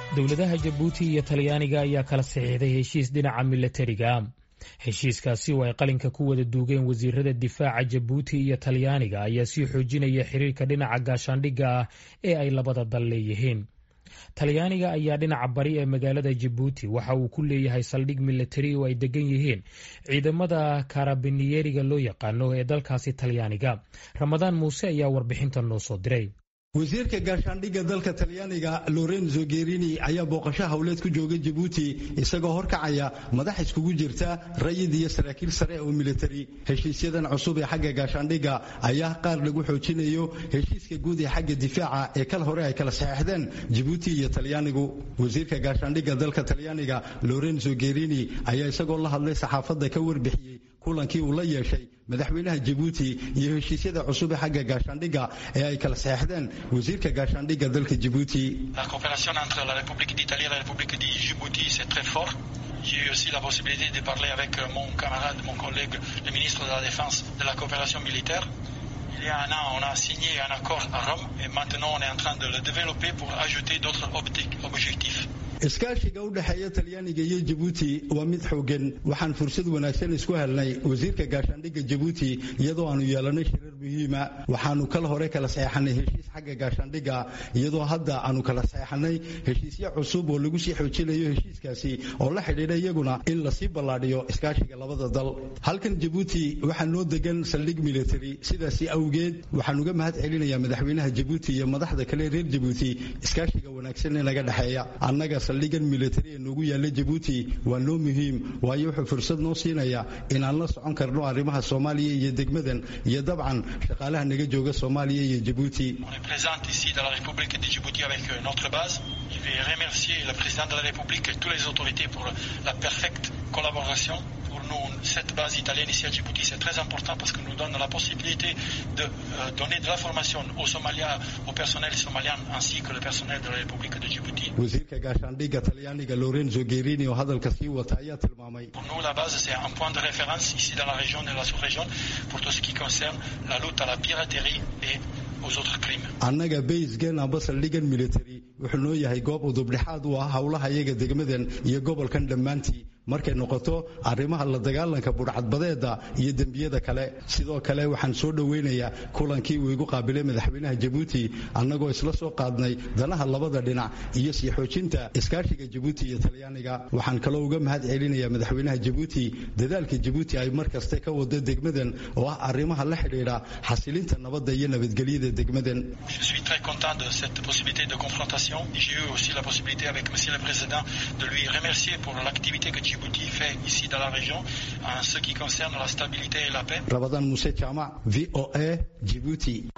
dowladaha jabuuti iyo talyaaniga ayaa kala saxiixday heshiis dhinaca milatariga heshiiskaasi oo ay qalinka ku wada duugeen wasiirada difaaca jabuuti iyo talyaaniga ayaa sii xoojinaya xiriirka dhinaca gaashaandhigga ah ee ay labada dal leeyihiin talyaaniga ayaa dhinaca bari ee magaalada jabuuti waxa uu ku leeyahay saldhig milatari oo ay degan yihiin ciidamada karabiniyeriga loo yaqaano ee dalkaasi talyaaniga ramadaan muuse ayaa warbixintan noo soo diray wasiirka gaashaandhigga dalka talyaaniga lorenzo gerini ayaa booqasho howleed ku jooga jabuuti isagoo horkacaya madax iskugu jirta rayid iyo saraakiil sare oo militari heshiisyadan cusub ee xagga gaashaandhigga ayaa qaar lagu xoojinayo heshiiska guud ee xagga difaaca ee kal hore ay kala saxeixdeen jabuuti iyo talyaanigu wasiirka gaashaandhigga dalka talyaaniga lorenzo gerini ayaa isagoo la hadlay saxaafadda ka warbixiyey kulankii uu la yeeshay madaxweynaha jabuuti iyo heshiisyada cusub ee xagga gaashaandhigga ee ay kala saxeixdeen wasiirka gaashaandhigga dalka jabuuti La coopération entre la République d'Italie et la République de Djibouti, c'est très fort. J'ai eu aussi la possibilité de parler avec mon camarade, mon collègue, le ministre de la Défense de la coopération militaire. Il y a un an, on a signé un accord à Rome et maintenant on est en train de le développer pour ajouter d'autres objectifs. iskaashiga u dhexeeya talyaaniga iyo jabuuti waa mid xoogan waxaan fursad wanaagsan isku helnay wasiirka gaashaandhigga jabuuti iyadoo aanu yeelanay shirar muhiima waxaanu kal hore kala saxeixanay heshiis xagga gaashaandhigga iyadoo hadda aanu kala saxeixanay heshiisyo cusub oo lagu sii xoojinayo heshiiskaasi oo la xidhiidha iyaguna in lasii ballaadhiyo iskaashiga labada dal halkan jabuuti waxaa noo degan saldhig military sidaasi awgeed waxaan uga mahad celinayaa madaxweynaha jabuuti iyo madaxda kale reer jabuuti iskaashiga wanaagsan ee naga dhexeeya annaga saldhigan militari ee noogu yaalla jabuuti waa noo muhiim waayo wuxuu fursad noo siinaya inaan la socon karno arrimaha soomaaliya iyo degmadan iyo dabcan shaqaalaha naga jooga soomaaliya iyo jabuuti On est présent ici dans la République de Djibouti avec notre base. Je vais remercier le président de la République et toutes les autorités pour la parfaite collaboration. Pour nous, cette base italienne ici à Djibouti, c'est très important parce que nous donne la possibilité de euh, donner de la formation aux Somaliens, au personnel somalien ainsi que le personnel de la République de Djibouti. wasiirka gaashaandhigga talyaaniga lorenzo gerini oo hadalka sii wata ayaa tilmaamay Pour nous, la base, c'est un point de référence ici dans la région et la sous-région pour tout ce qui concerne la lutte à la piraterie et aux autres crimes. annaga baysgan amba saldhigan military wuxuu noo yahay goob udubdhexaad u ah howlaha iyaga degmadan iyo gobolkan dhammaantii markay noqoto arrimaha la dagaalanka budhcadbadeeda iyo dembiyada kale sidoo kale waxaan soo dhoweynayaa kulankii uu igu qaabilay madaxweynaha jabuuti annagoo isla soo qaadnay danaha labada dhinac iyo sii xoojinta iskaashiga jabuuti iyo talyaaniga waxaan kaloo uga mahad celinayaa madaxweynaha jabuuti dadaalka jabuuti ay mar kaste ka wado degmadan oo ah arrimaha la xidhiidha xasilinta nabadda iyo nabadgelyada degmadan Je suis très content de cette possibilité de confrontation. J'ai eu aussi la possibilité avec Monsieur le Président de lui remercier pour l'activité que Djibouti fait ici dans la région en ce qui concerne la stabilité et la paix. rabadan muse jaamac v o a jibuuti